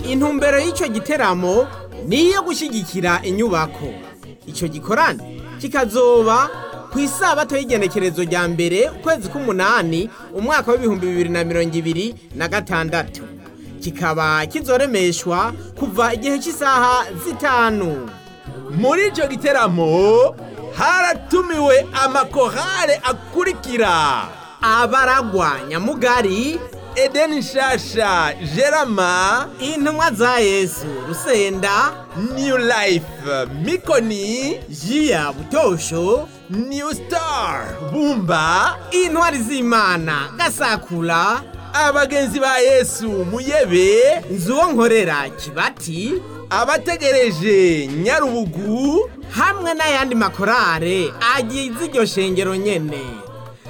intumbero y'icyo giteramo ni iyo gushyigikira inyubako icyo gikorane kikazoba ku isabato y'igenekerezo rya mbere ukwezi k'umunani umwaka w'ibihumbi bibiri na mirongo ibiri na gatandatu kikaba kizoremeshwa kuva igihe cy'isaha zitanu muri icyo giteramo haratumiwe amakorale akurikira abaragwa nyamugari edeni nshasha gerama intumwa za yesu rusenda new life mikoni jiya butosho new star bumba intwari z'imana gasakura abagenzi ba yesu muyebe nzuwo nkorera kibati abategereje nyarubugu hamwe n'ayandi makorare agize iryo shengero nyene